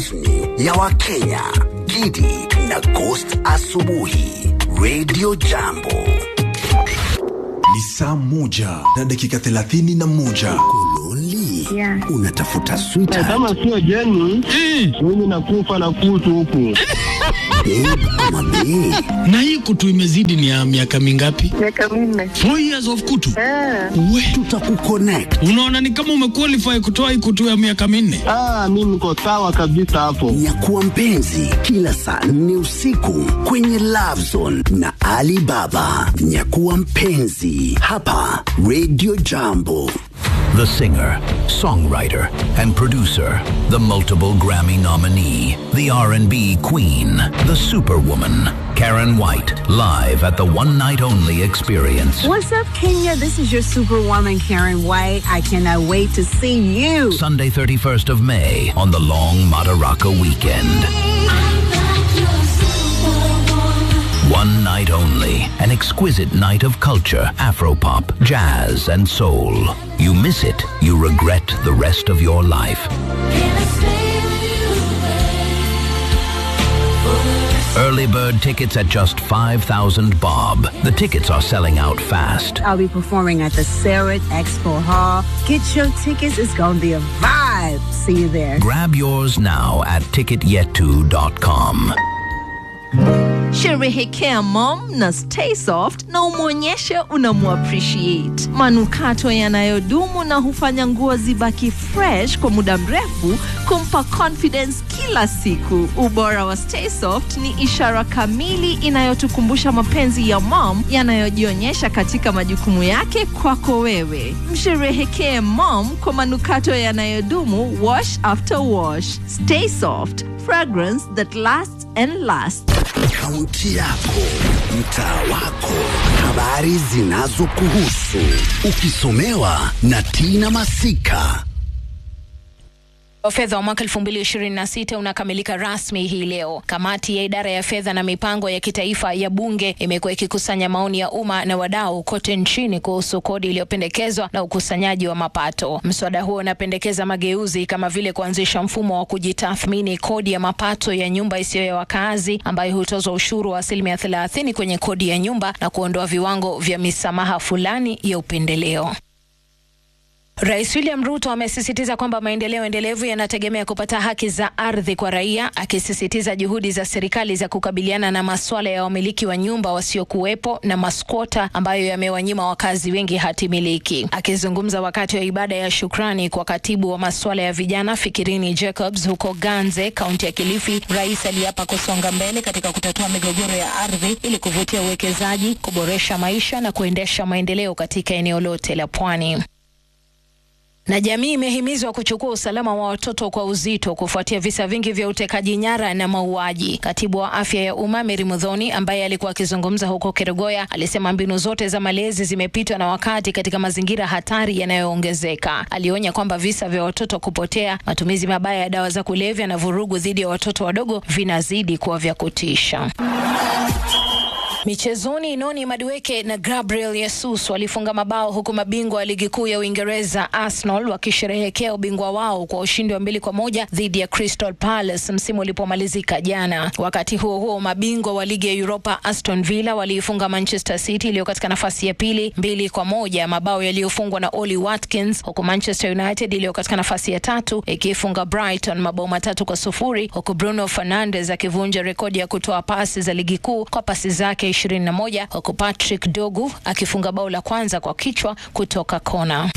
rasmi ya Wakenya, Gidi na Ghost Asubuhi, Radio Jambo. Ni saa moja na dakika thelathini na moja. Kololi, Yeah. unatafuta sweetheart, kama sio jeni mimi nakufa na kutu huku babe ama bae? na hii kutu imezidi ni ya miaka mingapi? Miaka minne. Four years of kutu. Ah, We, Tutakuconnect. unaona ni kama umequalify kutoa hii kutu ya miaka minne. ah, mi niko sawa kabisa hapo Nyakuwa mpenzi kila saa nne usiku kwenye Love Zone na Ali Baba. Nyakuwa mpenzi hapa Radio Jambo. The singer, songwriter, and producer, the multiple Grammy nominee, the R&B queen, the superwoman, Karen White, live at the one night only experience. What's up, Kenya? This is your superwoman, Karen White. I cannot wait to see you. Sunday 31st of May on the long Madaraka weekend. One night only, an exquisite night of culture, Afropop, jazz, and soul. You miss it, you regret the rest of your life. Early bird tickets at just 5,000 bob. The tickets are selling out fast. I'll be performing at the Sarah Expo Hall. Get your tickets. It's going to be a vibe. See you there. Grab yours now at ticketyetu.com. Sherehekea mom na stay soft na umwonyeshe unamuappreciate. Manukato yanayodumu na hufanya nguo zibaki fresh kwa muda mrefu, kumpa confidence kila siku. Ubora wa stay soft ni ishara kamili inayotukumbusha mapenzi ya mom yanayojionyesha katika majukumu yake kwako wewe. Msherehekee mom kwa manukato yanayodumu, wash after wash. Stay soft, fragrance that lasts and lasts. Kaunti yako, mtaa wako, habari zinazokuhusu, ukisomewa na Tina Masika. wa fedha wa mwaka 2026 unakamilika rasmi hii leo. Kamati ya idara ya fedha na mipango ya kitaifa ya bunge imekuwa ikikusanya maoni ya umma na wadau kote nchini kuhusu kodi iliyopendekezwa na ukusanyaji wa mapato. Mswada huo unapendekeza mageuzi kama vile kuanzisha mfumo wa kujitathmini kodi ya mapato ya nyumba isiyo ya wakazi ambayo hutozwa ushuru wa asilimia 30 kwenye kodi ya nyumba na kuondoa viwango vya misamaha fulani ya upendeleo. Rais William Ruto amesisitiza kwamba maendeleo endelevu yanategemea kupata haki za ardhi kwa raia, akisisitiza juhudi za serikali za kukabiliana na masuala ya wamiliki wa nyumba wasiokuwepo na maskwota ambayo yamewanyima wakazi wengi hati miliki. Akizungumza wakati wa ibada ya shukrani kwa katibu wa masuala ya vijana Fikirini Jacobs huko Ganze, kaunti ya Kilifi, rais aliapa kusonga mbele katika kutatua migogoro ya ardhi ili kuvutia uwekezaji, kuboresha maisha na kuendesha maendeleo katika eneo lote la pwani na jamii imehimizwa kuchukua usalama wa watoto kwa uzito kufuatia visa vingi vya utekaji nyara na mauaji. Katibu wa afya ya umma Mary Mudhoni, ambaye alikuwa akizungumza huko Kerugoya, alisema mbinu zote za malezi zimepitwa na wakati katika mazingira hatari yanayoongezeka. Alionya kwamba visa vya watoto kupotea, matumizi mabaya ya dawa za kulevya na vurugu dhidi ya watoto wadogo vinazidi kuwa vya kutisha. Michezoni, Noni Madueke na Gabriel Jesus walifunga mabao huku mabingwa wa ligi kuu ya Uingereza Arsenal wakisherehekea ubingwa wao kwa ushindi wa mbili kwa moja dhidi ya Crystal Palace msimu ulipomalizika jana. Wakati huo huo, mabingwa wa ligi ya Europa Aston Villa waliifunga Manchester City iliyo katika nafasi ya pili mbili kwa moja, mabao yaliyofungwa na Oli Watkins, huku Manchester United iliyo katika nafasi ya tatu ikiifunga Brighton mabao matatu kwa sufuri, huku Bruno Fernandes akivunja rekodi ya kutoa pasi za ligi kuu kwa pasi zake 21 huku Patrick Dogu akifunga bao la kwanza kwa kichwa kutoka kona.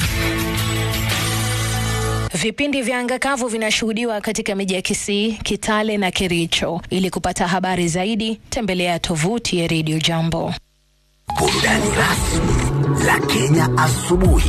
Vipindi vya anga kavu vinashuhudiwa katika miji ya Kisii, Kitale na Kericho. Ili kupata habari zaidi, tembelea tovuti ya Radio Jambo. Burudani rasmi la Kenya asubuhi.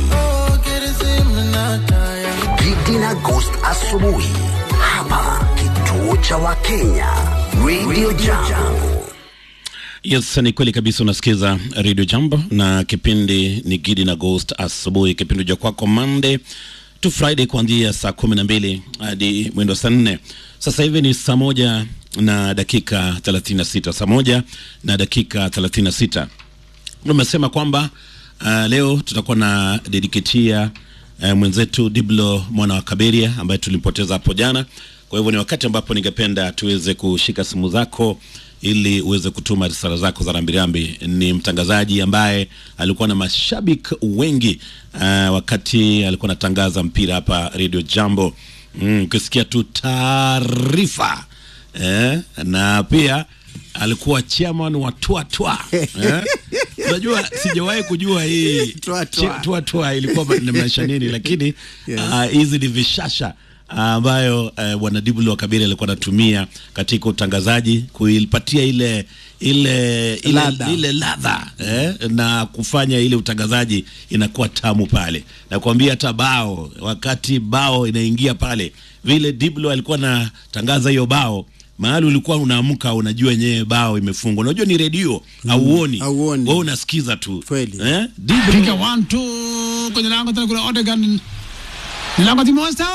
Gidi na Ghost asubuhi hapa kituo cha Wakenya Radio Jambo. Yes, ni kweli kabisa. Unasikiza Radio Jambo na kipindi ni Gidi na Ghost asubuhi, kipindi cha kwako Monday to Friday kuanzia saa kumi na mbili hadi mwendo saa nne. Sasa hivi ni saa moja na dakika 36, saa moja na dakika 36. Umesema kwamba uh, leo tutakuwa na dediketia uh, mwenzetu Diblo mwana wa Kaberia ambaye tulimpoteza hapo jana. Kwa hivyo ni wakati ambapo ningependa tuweze kushika simu zako ili uweze kutuma risala zako za rambirambi. Ni mtangazaji ambaye alikuwa na mashabiki wengi uh, wakati alikuwa anatangaza mpira hapa Radio Jambo. Mm, ukisikia tu taarifa eh, na pia alikuwa chairman wa Twa Twa eh? Unajua, sijawahi kujua hii Twa Twa. chi- Twa Twa ilikuwa inamaanisha nini, lakini ah, hizi ni vishasha ah, ambayo eh, bwana Dibulu wa Kabiri alikuwa anatumia katika utangazaji kuipatia ile ile ile Ladha. ile ladha eh, na kufanya ile utangazaji inakuwa tamu pale. Nakwambia hata bao, wakati bao inaingia pale, vile Diblo alikuwa anatangaza hiyo bao mahali ulikuwa unaamka unajua yenyewe bao imefungwa. Unajua ni redio hauoni, hauoni. wewe unasikiza tu Kweli. eh? Diblo piga one two kwenye lango tena kuna Odegaard ni lango timu Monster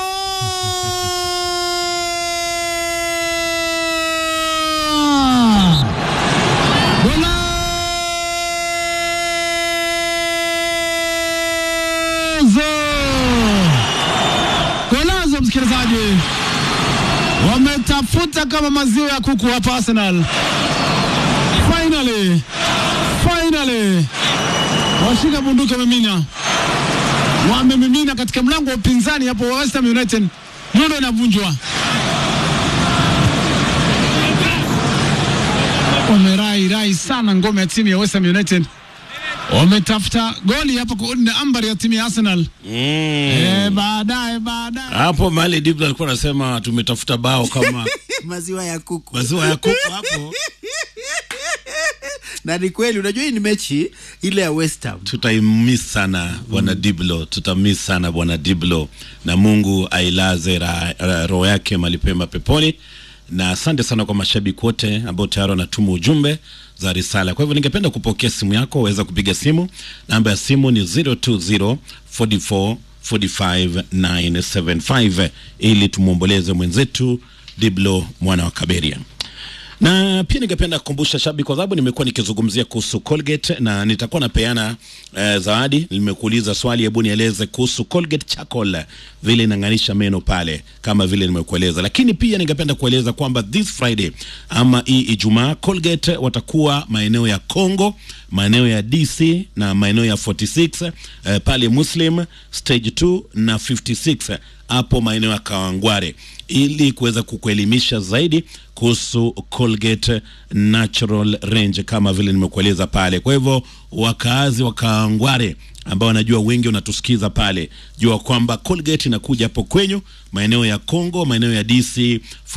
Golazo Golazo msikilizaji wametafuta kama maziwa ya kuku hapa Arsenal finally finally washika bunduki wamemina wamemimina katika mlango wa upinzani hapo wa West Ham United, nondo inavunjwa. Wamerai rai sana ngome ya timu ya West Ham United, wametafuta goli hapa kuunda ambari ya timu ya Arsenal. mm. Eh, baadaye baadaye hapo mahali Diblo alikuwa anasema tumetafuta bao kama maziwa ya kuku maziwa ya kuku hapo na ni kweli unajua hii ni mechi ile ya West Ham tutaimis sana bwana Diblo, tutamiss sana bwana Diblo, na Mungu ailaze ra- ra- roho yake malipema peponi. Na asante sana kwa mashabiki wote ambao tayari wanatuma ujumbe za risala. Kwa hivyo ningependa kupokea simu yako, waweza kupiga simu. Namba ya simu ni 020 44 45 975 ili tumwomboleze mwenzetu Diblo mwana wa Kaberia na pia ningependa kukumbusha shabiki, kwa sababu nimekuwa nikizungumzia kuhusu Colgate na nitakuwa napeana eh, zawadi. Nimekuuliza swali, hebu nieleze kuhusu Colgate Charcoal, vile inang'anisha meno pale, kama vile nimekueleza. Lakini pia ningependa kueleza kwamba this Friday ama hii Ijumaa, Colgate watakuwa maeneo ya Congo, maeneo ya DC na maeneo ya 46 eh, pale Muslim stage 2 na 56 hapo maeneo ya Kawangware ili kuweza kukuelimisha zaidi kuhusu Colgate Natural Range kama vile nimekueleza pale. Kwa hivyo wakaazi wa Kawangware ambao wanajua wengi wanatusikiza pale, jua kwamba Colgate inakuja hapo kwenyu maeneo ya Congo, maeneo ya DC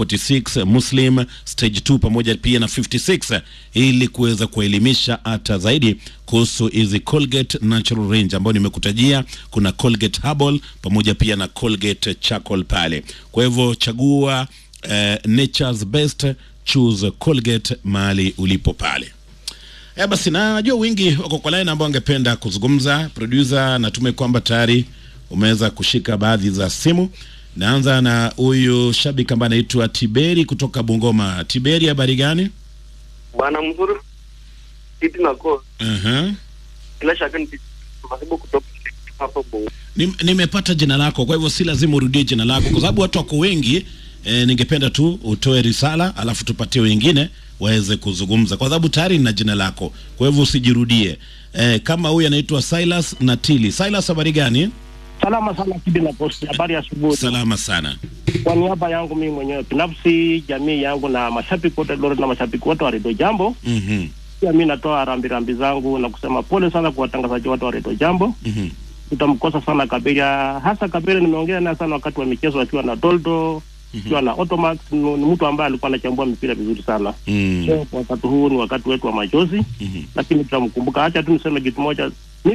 46 Muslim stage 2 pamoja pia na 56 ili kuweza kuelimisha hata zaidi kuhusu hizi Colgate Natural Range ambayo nimekutajia. Kuna Colgate Herbal pamoja pia na Colgate Charcoal pale. Kwa hivyo chagua eh, nature's best, choose Colgate mahali ulipo pale. Eh, basi najua wingi wako kwa line ambao angependa kuzungumza. Producer, natume kwamba tayari umeweza kushika baadhi za simu. Naanza na huyu shabiki ambaye anaitwa Tiberi kutoka Bungoma. Tiberi, habari gani? Bwana mzuri kiti nako uh bila shaka ni sababu kutoka hapo Bongo. Nim- nimepata jina lako, kwa hivyo si lazima urudie jina lako, kwa sababu watu wako wengi. E, ningependa tu utoe risala alafu tupatie wengine waweze kuzungumza, kwa sababu tayari nina jina lako, kwa hivyo usijirudie. E, kama huyu anaitwa Silas Natili. Silas, habari gani? Salama sana Kidi na Posti, habari ya asubuhi. Salama sana. Kwa niaba yangu mimi mwenyewe binafsi, jamii yangu na mashabiki wote Lori na mashabiki wote wa Redio Jambo, Mhm, pia mi natoa rambirambi zangu na kusema pole sana kwa watangazaji wote wa Redio Jambo. mhm. Tutamkosa sana Kaberia, hasa Kaberia nimeongea naye sana wakati wa michezo akiwa na Doldo akiwa na Automax. Ni ni mtu ambaye alikuwa anachambua mipira vizuri sana. Mm. So, kwa wakati huu ni wakati wetu wa machozi, Mhm. lakini tutamkumbuka. Acha tu niseme kitu moja,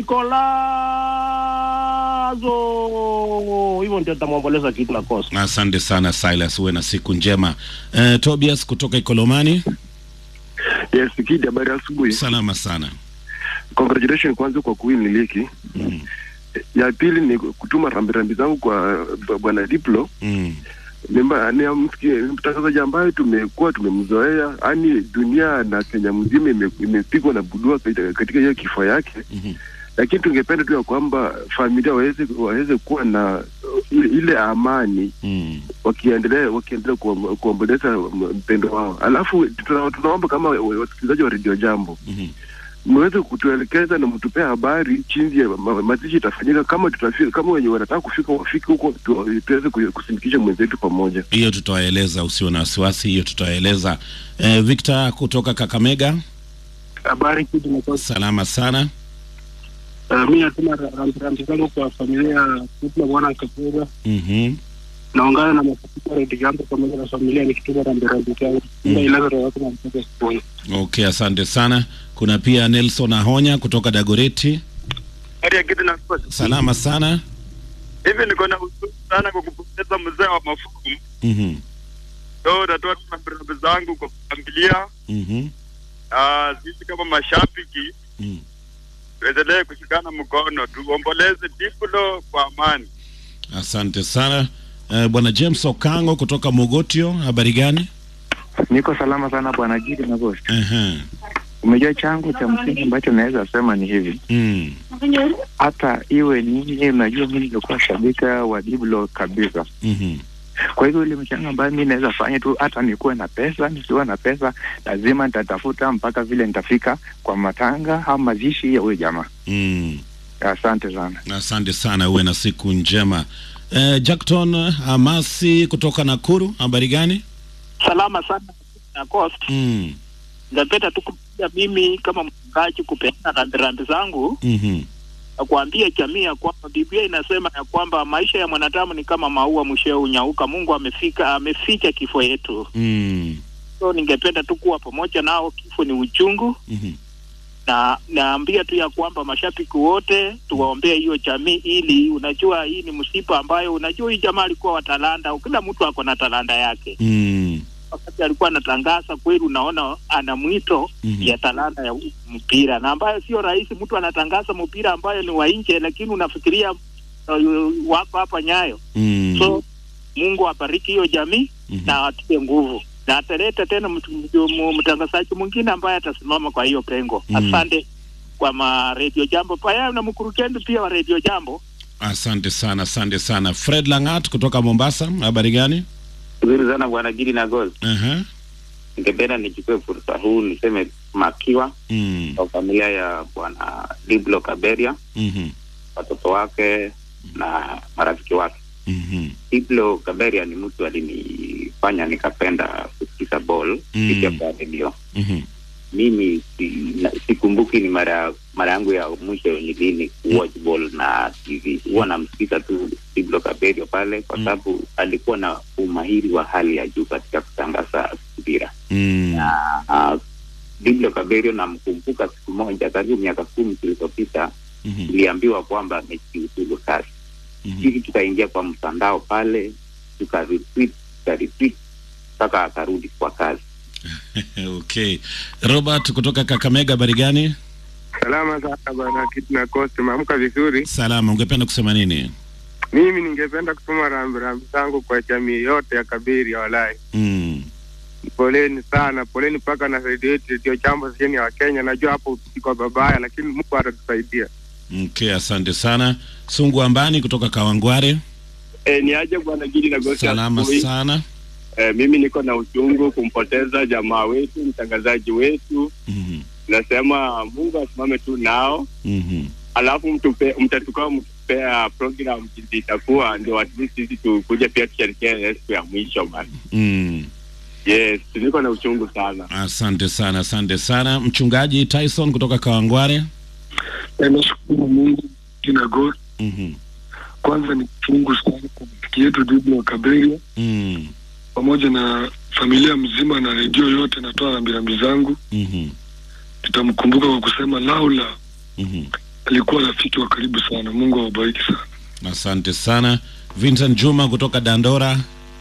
Nikolazo, hivyo ndio tutamwomboleza kitu na kosa. Asante sana Silas, uwe na siku njema. E, Tobias kutoka Ikolomani. Yes, Kidi, habari ya asubuhi. Salama sana. Congratulations kwanza kwa kuwin ligi. Mm. Ya pili ni kutuma rambirambi zangu kwa b- bwana Diplo. Mm. Ni mba- ni msiki- ni mtangazaji ambaye tumekuwa tumemzoea, yani dunia na Kenya mzima ime- imepigwa na budua katika katika hiyo kifo yake Mhm. lakini tungependa tu ya kwamba familia waweze waweze kuwa na ile, ile amani mm. wakiendelea wakiendelea kuom- kuomboleza m- mpendo wao. Alafu tuna- tunaomba kama wa- wasikilizaji wa redio Jambo Mhm. mweze kutuelekeza na mtupea habari chinzi ya ma- mazishi itafanyika, kama tutafika, kama wenye wanataka kufika wafike huko, tu- tuweze ku- kusindikisha mwenzetu pamoja. hiyo tutawaeleza usiwe na wasiwasi hiyo tutawaeleza eh, victor kutoka kakamega Habari kitu na salama sana Uh, mi natuma rambirambi zangu kwa familia Kutla Bwana Kapura, mm-hmm. naungana na masikiko Red Jambo pamoja na familia nikituma rambirambi zangu ila ilaza watu na mtoto siponi. okay asante sana kuna pia nelson ahonya kutoka dagoreti Hali ya kitu na salama sana hivi, niko na huzuni sana kwa kupoteza mzee wa mafuku. mm-hmm. So natoa tu rambirambi zangu kwa familia. Mm-hmm. Ah, sisi kama mashabiki Mm. tuendelee kushikana mkono, tuomboleze Diplo kwa amani. asante sana eh, bwana james okango kutoka mogotio habari gani Niko salama sana bwana Gidi na Ghost. uh-huh. Umejua changu cha msingi ambacho naweza sema ni hivi, mm. hata iwe nini, unajua mimi nilikuwa shabika wa Diblo kabisa. mm-hmm. Kwa hivyo ile mchango ambayo mi naweza fanya tu, hata nikuwe na pesa, nisiwe na pesa, lazima nitatafuta mpaka vile nitafika kwa matanga au mazishi ya huyo jamaa. mm. Asante sana. asante sana uwe na siku njema eh, jackton amasi kutoka nakuru habari gani salama sana na cost mm. ngapenda tu kupiga mimi kama mchungaji kupeana rambirambi zangu mm-hmm. na kuambia jamii ya kwamba Biblia inasema ya kwamba maisha ya mwanadamu ni kama maua mwishowe unyauka. Mungu amefika ameficha kifo yetu, mm. so ningependa tu kuwa pamoja nao. Kifo ni uchungu mm-hmm. na naambia tu ya kwamba mashabiki wote tuwaombee hiyo jamii, ili unajua hii ni msiba ambayo unajua hii jamaa alikuwa wa talanta, kila mtu ako na talanta yake mm. wakati alikuwa anatangaza kweli, unaona ana mwito Mhm. ya talanta ya mpira, na ambayo sio rahisi. Mtu anatangaza mpira ambayo ni wa nje, lakini unafikiria uh, wako hapa Nyayo. Mm. So Mungu abariki hiyo jamii na atie nguvu na ataleta tena mtu- mtu- mu- mtangazaji mwingine ambaye atasimama kwa hiyo pengo. Mm. Asante kwa ma Radio Jambo paya na mkurugenzi pia wa Radio Jambo. asante sana asante sana fred langat kutoka mombasa habari gani Nzuri sana bwana Gidi na Gold. uh-huh. Ningependa nichukue fursa huu niseme makiwa mm. kwa familia ya bwana Diblo Kaberia, mm-hmm. watoto wake na marafiki wake. Mm-hmm. Diblo Kaberia ni mtu alinifanya nikapenda kusikiza ball Mm. kupitia kwa redio. Mm-hmm. Mimi si, na, sikumbuki ni mara mara yangu ya mwisho ni lini kuwatch ball na TV. Huwa namsikiza tu Diblo Kaberia pale kwa sababu alikuwa na umahiri wa hali ya juu katika kutangaza mpira. Mm. uh, Diblo Kaberio namkumbuka siku moja karibu miaka kumi zilizopita Mhm. tuliambiwa kwamba amejiuzulu kazi sisi tukaingia kwa mtandao pale tukaretweet tukaretweet mpaka akarudi kwa kazi okay robert kutoka kakamega habari gani Salama sana bwana Kiti na Kosti, maamka vizuri. salama ungependa kusema nini Mimi ningependa kutuma rambirambi zangu kwa jamii yote ya Kabiri ya Walai. mm. Poleni sana, poleni mpaka na redio yetu redio jambo sehemu ya Wakenya. Najua hapo iko babaya, lakini Mungu atatusaidia. okay asante sana sungu ambani kutoka kawangware E, ni aje bwana Gidi na Gosi salama asubuhi. sana E, mimi niko na uchungu kumpoteza jamaa wetu mtangazaji wetu. Mhm. Nasema Mungu asimame tu nao, Mhm. alafu mtupe, mtatukao mtupea program jinsi itakuwa, ndio at least sisi tukuje pia tushirikiane siku ya mwisho bana. Mm. Yes, niko na uchungu sana. asante sana asante sana mchungaji tyson kutoka kawangware nashukuru Mungu kina God. Mhm. Kwanza ni chungu sana kwa rafiki yetu Diblo wa Kaberia Mm. pamoja na familia mzima na redio yote, natoa rambirambi zangu. Mhm. Nitamkumbuka kwa kusema laula Mhm. alikuwa rafiki wa karibu sana. Mungu awabariki sana. asante sana vincent juma kutoka dandora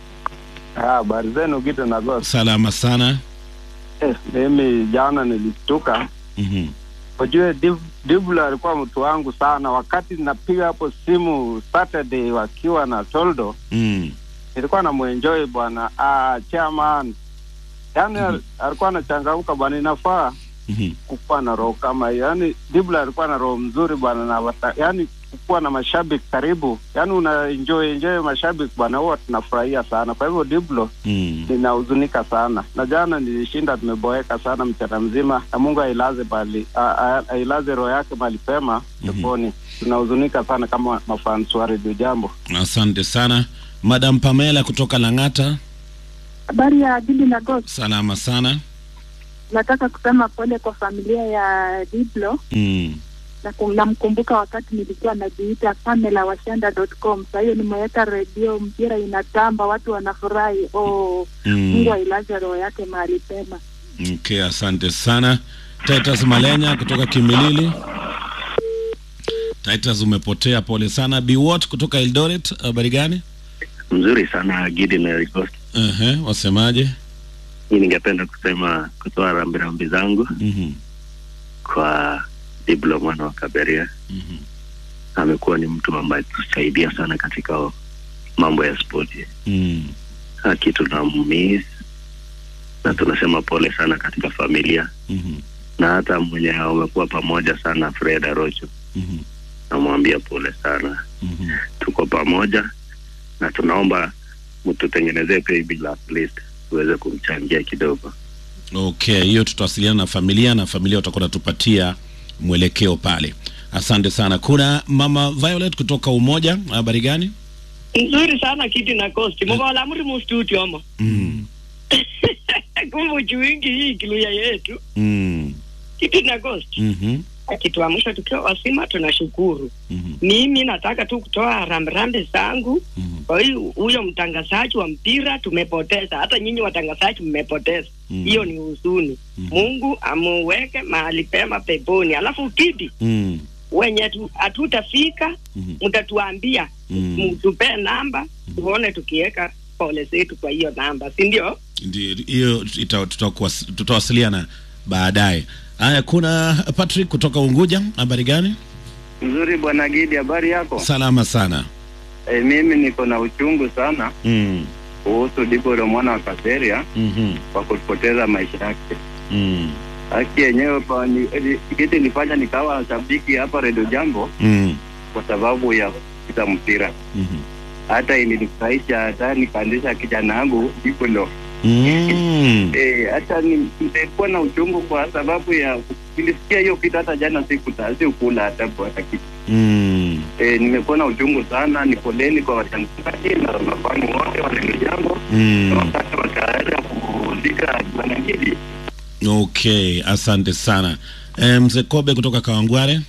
Habari zenu Gito na Ghost. salama sana Eh, mimi jana nilishtuka. Mhm. Ujue Div- Dibula alikuwa mtu wangu sana. Wakati napiga hapo simu Saturday wakiwa na Toldo, Mm. nilikuwa namuenjoy bwana. Ah, chairman. Yaani al- alikuwa anachangamka bwana, inafaa Mhm. kukuwa na roho kama hiyo. Yaani Dibula alikuwa na roho mzuri bwana na wata, yaani kukuwa na mashabiki karibu, yaani una enjoy enjoy mashabiki bwana, huwa tunafurahia sana. Kwa hivyo Diblo Mm. ninahuzunika sana, na jana nilishinda, tumeboeka sana mchana mzima, na Mungu ailaze bali a- a- ailaze roho yake mahali pema peponi. Tunahuzunika sana kama mafans wa Radio Jambo. Asante sana Madam Pamela kutoka Lang'ata. Habari ya Didi na Ghost. Salama sana. Nataka kusema pole kwa familia ya Diblo Mm. na kum- namkumbuka wakati nilikuwa najiita Pamela Washanda.com. Saa hiyo nimeweka redio, mpira inatamba, watu wanafurahi. Oh, Mm. Mungu ailaze roho yake mahali pema. Okay, asante sana Titus Malenya kutoka Kimilili. Titus umepotea, pole sana. Biwot kutoka Eldoret, habari gani? Mzuri sana Gidi na Ricost. Ehe, wasemaje? Hii ningependa kusema kutoa rambirambi zangu Mhm. kwa Diblo mwana wa Kaberia. Mhm. Amekuwa ni mtu ambaye tusaidia sana katika mambo ya spoti. Mm. Haki tunammiss na tunasema pole sana katika familia Mhm. na hata mwenye wamekuwa pamoja sana Fred Arocho. Mhm. Namwambia pole sana. Mhm. Tuko pamoja na tunaomba mtutengenezee paybill at least tuweze kumchangia kidogo. Okay, hiyo tutawasiliana na familia na familia watakuwa natupatia mwelekeo pale. Asante sana. Kuna mama Violet kutoka Umoja, habari gani? nzuri sana kiti na kosti mugola muri mu studio mo Mm. kumbe uchuingi hii kiluya yetu Mm. kiti na kosti Mhm. akituamsha tukiwa wasima tunashukuru Mhm. mimi nataka tu kutoa rambirambi zangu kwa hiyo huyo mtangazaji wa mpira tumepoteza hata nyinyi watangazaji mmepoteza Mhm. hiyo ni huzuni mungu amuweke mahali pema peponi alafu kiti Mm. wenye tu- hatutafika mtatuambia Mm. mtupee namba tuone tukiweka pole zetu kwa hiyo namba si ndio Ndio, hiyo ita- tutakuwas- tutawasiliana baadaye. Haya, kuna Patrick kutoka Unguja, habari gani? Mzuri bwana Gidi, habari yako? Salama sana. E, mimi niko na uchungu sana Mm. kuhusu Dibolo mwana wa Kaseria Mhm. kwa kupoteza maisha yake. Mm. Haki yenyewe pa ni, ni, kitu ilifanya nikawa shabiki hapa Redio Jambo Mm. kwa sababu ya kucheza mpira. Mhm. Hata ilinifurahisha hata nikaandisha kijana wangu Dibolo. Mm. Eh, hata ni- nilikuwa na uchungu kwa sababu ya nilisikia hiyo kitu hata jana sikuta sikula hata hata kitu. Mm. Eh, nimekuwa na uchungu sana. Ni poleni kwa watangazaji na mafani wote wa Redio Jambo Mm. wakati wataweza kuzika bwana Gidi. Okay, asante sana. Eh, mzee Kobe kutoka Kawangware.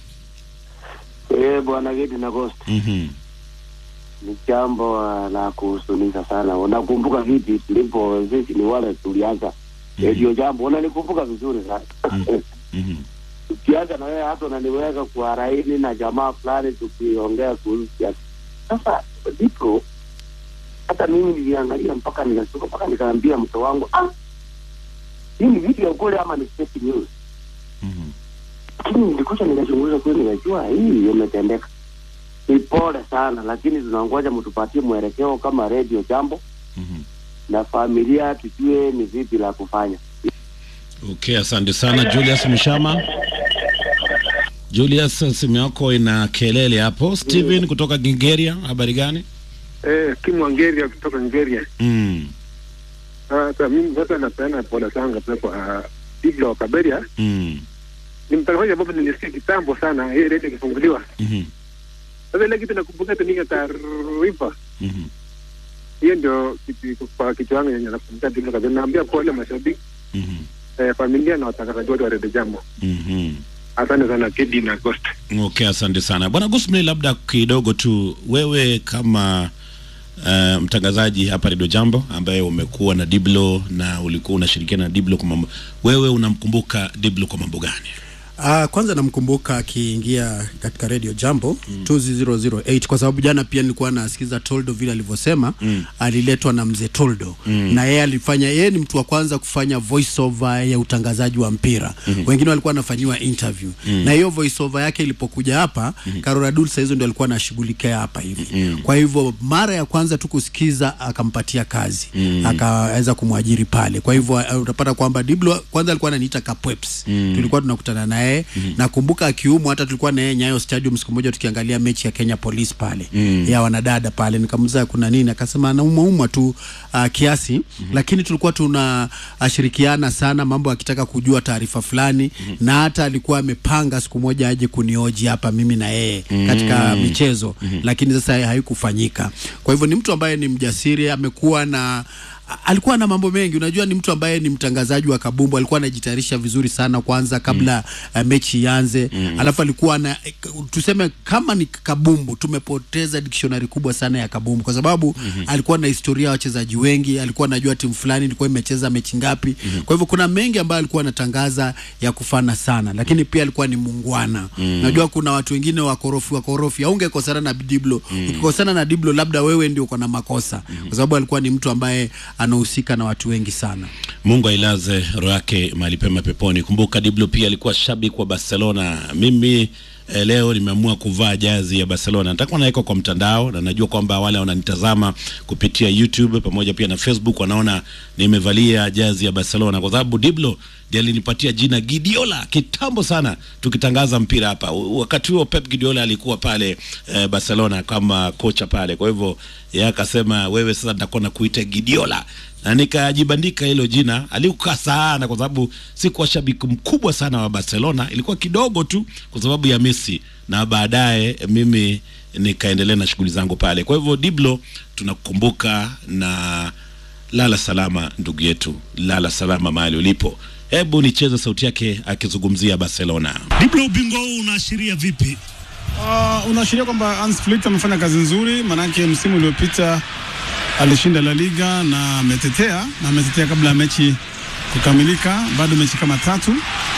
Eh, bwana Gedi na Ghost, Mhm. ni jambo uh, la kuhuzunisha sana. Unakumbuka vipi tulipo sisi ni wale tulianza redio jambo, unanikumbuka vizuri sana Mhm. tukianza na wewe hata unaniweka kwa raini na jamaa fulani tukiongea kuhusu siasa. Sasa ndipo hata mimi niliangalia mpaka nikashtuka, mpaka nikaambia mke wangu ah, hii ni vitu ya ukweli ama ni fake news? Lakini nilikuja nikachunguza kweli, nikajua hii imetendeka. Ni pole sana, lakini tunangoja mtupatie mwelekeo kama redio jambo na familia, tujue ni vipi la kufanya. Okay, asante sana Julius Mshama. Julius, simu yako ina kelele hapo. Steven kutoka Nigeria, habari gani? Eh, Kim Wangeria kutoka Nigeria. Mm. Sasa mimi sasa napeana pole zangu pia kwa Diblo wa Kaberia. Mm. Ni mtangazaji ambapo nilisikia kitambo sana hii redio ikifunguliwa. Mhm. Sasa ile kitu nakumbuka tuninga taarifa. Mhm. Hiyo ndio kitu kwa kitu wangu yenye nakumbuka Diblo Kaberia. Naambia pole mashabiki, Mhm. eh, familia na watangazaji wote wa redio Jambo. Mhm. Asante sana Kedi na Ghost. Okay, asante sana bwana Gosmley, labda kidogo tu wewe kama uh, mtangazaji hapa Radio Jambo ambaye umekuwa na Diblo na ulikuwa unashirikiana na Diblo kwa mambo, wewe unamkumbuka Diblo kwa mambo gani? Uh, kwanza namkumbuka akiingia katika radio jambo mm. 2008 kwa sababu jana pia nilikuwa nasikiza Toldo vile alivyosema Mm. aliletwa na mzee Toldo Mm. na yeye alifanya, yeye ni mtu wa kwanza kufanya voice over ya utangazaji wa mpira Mhm. wengine walikuwa wanafanyiwa interview Mm. na hiyo voice over yake ilipokuja hapa Mhm. Karol Adul saa hizo ndio alikuwa anashughulikia hapa hivi Mm. kwa hivyo mara ya kwanza tu kusikiza akampatia kazi Mm. akaweza kumwajiri pale kwa hivyo uh, utapata kwamba Diblo kwanza alikuwa ananiita Kapweps Mm. tulikuwa tunakutana naye yeye nakumbuka akiumwa hata tulikuwa na yeye Nyayo Stadium siku moja tukiangalia mechi ya Kenya Police pale Mm. ya wanadada pale nikamuuliza kuna nini akasema anaumwa umwa tu uh, kiasi lakini tulikuwa tunashirikiana sana mambo akitaka kujua taarifa fulani na hata alikuwa amepanga siku moja aje kunioji hapa mimi na yeye katika Mm. michezo lakini sasa haikufanyika kwa hivyo ni mtu ambaye ni mjasiri amekuwa na alikuwa na mambo mengi unajua ni mtu ambaye ni mtangazaji wa kabumbu alikuwa anajitayarisha vizuri sana kwanza kabla uh, mechi ianze alafu alikuwa na tuseme kama ni kabumbu tumepoteza dictionary kubwa sana ya kabumbu kwa sababu alikuwa na historia ya wachezaji wengi alikuwa anajua timu fulani ilikuwa imecheza mechi ngapi kwa hivyo kuna mengi ambayo alikuwa anatangaza ya kufana sana lakini pia alikuwa ni muungwana Mm. najua kuna watu wengine wakorofi wakorofi aungekosana na Diblo ukikosana na Diblo labda wewe ndio uko na makosa kwa sababu alikuwa ni mtu ambaye anahusika na watu wengi sana Mungu ailaze roho yake mahali pema peponi. Kumbuka Diblo pia alikuwa shabiki wa Barcelona. Mimi eh, leo nimeamua kuvaa jazi ya Barcelona. Nitakuwa naweka kwa mtandao na najua kwamba wale wananitazama kupitia YouTube pamoja pia na Facebook wanaona nimevalia jazi ya Barcelona kwa sababu Diblo ndiye alinipatia jina Gidiola kitambo sana tukitangaza mpira hapa. U- Wakati huo Pep Guardiola alikuwa pale eh, Barcelona kama kocha pale. Kwa hivyo yeye akasema wewe sasa nitakuwa nakuita Gidiola na nikajibandika hilo jina. Alikukaa sana kwa sababu sikuwa shabiki mkubwa sana wa Barcelona, ilikuwa kidogo tu kwa sababu ya Messi, na baadaye mimi nikaendelea na shughuli zangu pale. Kwa hivyo Diblo, tunakukumbuka na lala salama ndugu yetu, lala salama mahali ulipo. Hebu nicheze sauti yake akizungumzia Barcelona. Diblo, ubingwa huu unaashiria vipi? Uh, unaashiria kwamba Hans Flick amefanya kazi nzuri, maanake msimu uliopita alishinda La Liga na ametetea na ametetea kabla ya mechi kukamilika, bado mechi kama tatu.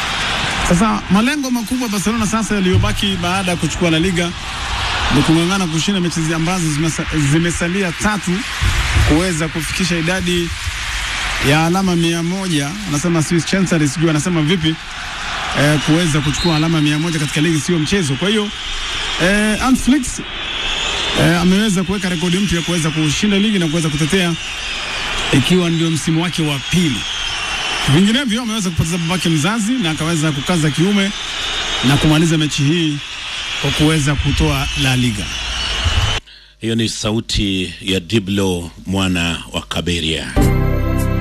Sasa malengo makubwa ya Barcelona sasa yaliyobaki baada ya kuchukua La Liga ni kung'ang'ana kushinda mechi zi- ambazo zimesa, zimesalia tatu kuweza kufikisha idadi ya alama mia moja. Anasema Swiss Chancery, sijui anasema vipi eh, kuweza kuchukua alama mia moja katika ligi sio mchezo. Kwa hiyo eh, Hans Flick eh, ameweza kuweka rekodi mpya kuweza kushinda ligi na kuweza kutetea ikiwa ndio msimu wake wa pili. Vinginevyo ameweza kupoteza babake mzazi na akaweza kukaza kiume na kumaliza mechi hii kwa kuweza kutoa La Liga. Hiyo ni sauti ya Diblo mwana wa Kaberia.